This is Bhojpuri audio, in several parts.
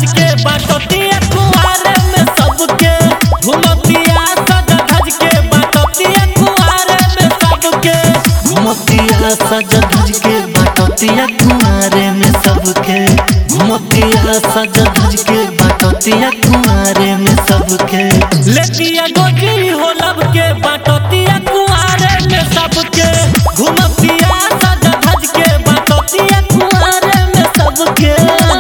धज के बाटतिया कुआरे में सबके घुमतिया सज धज के बाटतिया कुआरे में सबके घुमतिया सज धज के बाटतिया कुआरे में सबके घुमतिया सज धज के बाटतिया कुआरे में सबके लेतिया गोजी हो लब के बाटतिया कुआरे में सबके घुमतिया सज धज के बाटतिया कुआरे में सबके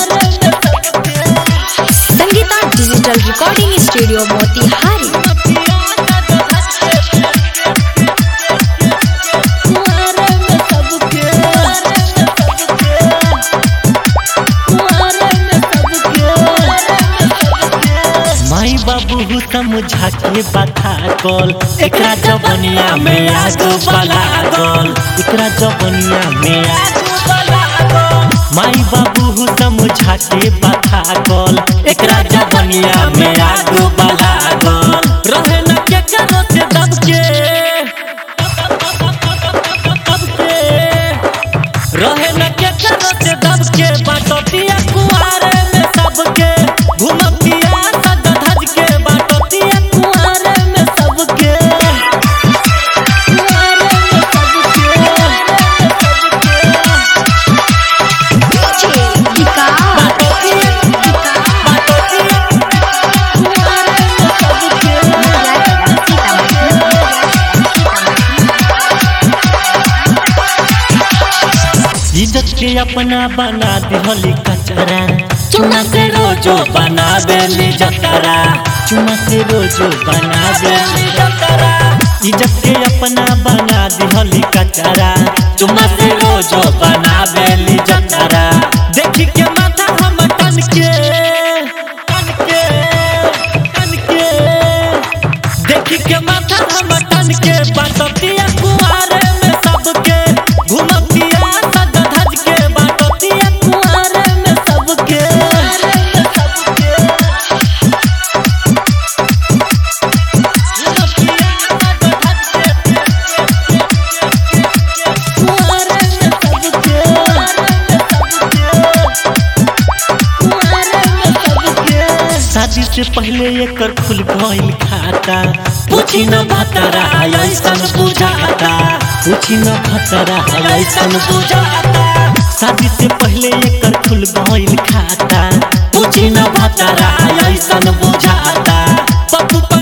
Sangeeta digital recording studio Motihari माई बाबू समझा के बता कल एकरा जबनिया में आगो बला गल एकरा जबनिया में आगो बला गल माई बाबू समझा के बता कल एकरा जबनिया में आगो बला गल रहे न के करो से दब के दब के रहे न के करत दब के बाटतिया कुआरे में सबके घुमतिया सज धज के बाटतिया कुआरे में सबके कुआरे में सबके बाटतिया बाटतिया कुआरे में इज्जत के अपना बना दिहली कचरा चुना से रोजो बना देली जतरा चुना से रोजो बना देली जतरा इज्जत के अपना बना दिहली कचरा चुना से रोजो बना देली जतरा देखी के माथा हम टन के टन के टन के देखी के माथा हम टन के बाटतिया कुआरे में सबके घुमतिया सज धज के बाटतिया कुआरे में सबके शादी से पहले एकर खुल गइल खाता पूछी न भतरा ऐसन बुझाता पूछी न भतरा ऐसन बुझाता शादी से पहले एकर खुल गइल खाता पूछी न भतरा ऐसन बुझाता पप्पू